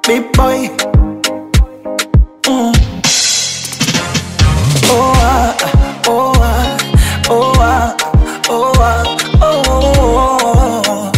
big boy. Mm. Oh ah, oh ah, oh ah, oh ah, oh, oh, oh.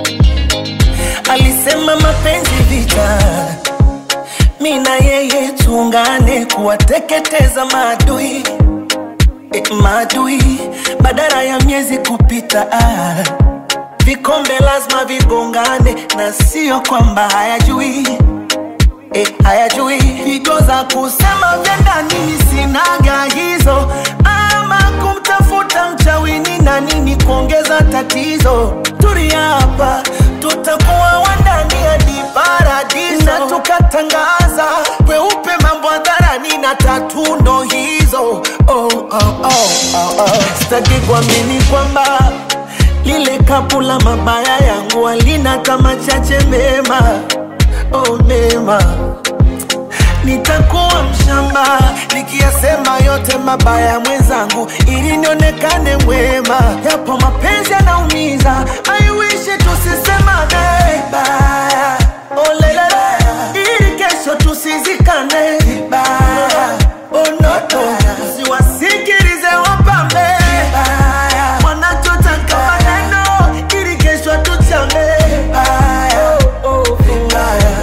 Alisema mapenzi vita, mi na yeye tuungane kuwateketeza maadui e, maadui badala ya miezi kupita ah. Vikombe lazima vigongane na sio kwamba hayajui e, hayajui higo za kusema vya ndani sinaga hizo, ama kumtafuta mchawini na nini kuongeza tatizo. Tulia hapa, tutakuwa wandani hadi paradiso, na tukatangaza kweupe mambo hadharani na tatu ndo hizo. Oh, oh, oh, oh, oh. Sitaki kuamini kwamba lile kapu la mabaya yangu halina kama chache mema, oh mema nitakuwa mshamba nikiyasema yote mabaya ya mwenzangu ili nionekane mwema. Yapo mapenzi yanaumiza, I wish tusisemane vibaya, oh lelele, ili kesho tusizikane vibaya, oh no no, siwasikilize wapambe vibaya, wanachotaka maneno ili kesho tuchame vibaya, oh, oh, vibaya.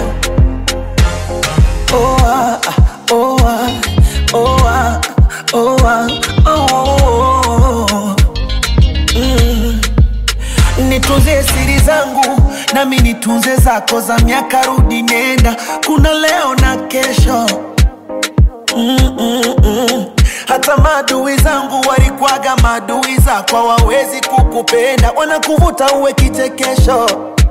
Oh ah, oh ah, oh ah, oh ah, oh, oh, oh. Mm. Nitunze siri zangu nami nitunze zako za miaka rudi nenda, kuna leo na kesho mm, mm, mm. Hata maadui zangu walikwaga maadui zako, hawawezi kukupenda, wanakuvuta uwe kichekesho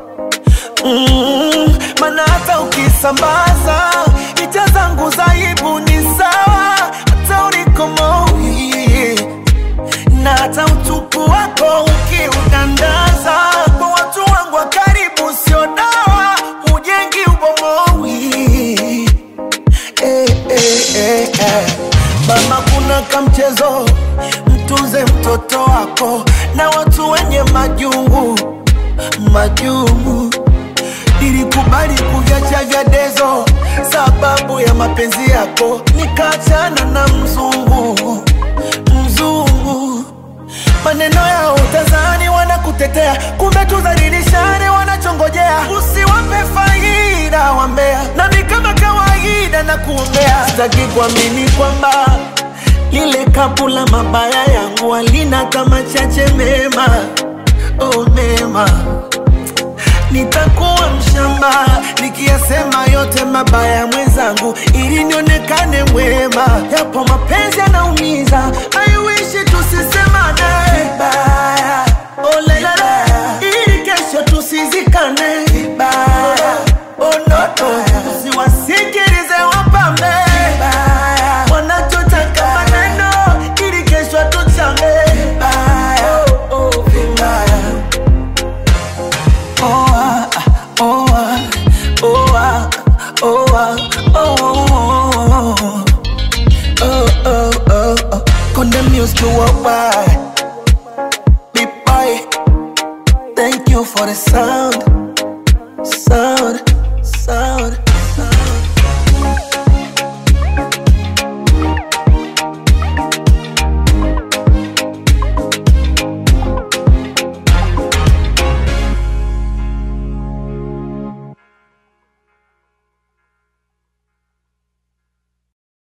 mm, mana hata ukisambaza picha zangu za aibu ni sawa, hata unikomoi na hata utupu wako ukiudandaza kwa watu wangu wa karibu, sio dawa, hujengi ubomowi eh, eh, eh, eh. Mama, kuna kamchezo, mtunze mtoto wako na watu wenye majungu majungu. Nilikubali kuviacha vya dezo sababu ya mapenzi yako, nikaachana na mzungu mzungu. Maneno yao utazani wanakutetea, kumbe tudhalilishane wanachongojea. Usiwape faida wambea, nami kama kawaida na kuombea. Sitaki kuamini kwamba lile kapu la mabaya yangu halina kama chache mema, oh mema nitakuwa mshamba nikiyasema yote mabaya ya mwenzangu ili nionekane mwema. Yapo mapenzi yanaumiza, I wish tusisemane vibaya, oh lelele, ili kesho tusizikane vibaya, oh no no, siwasikilize wapambe vibaya, wanachotaka maneno ili kesho tuchame vibaya, oh, oh, vibaya. Oh ah, oh ah, oh ah, oh ah, oh oh oh oh oh oh. Condemn used to walk by. Big boy, thank you for the sound, sound.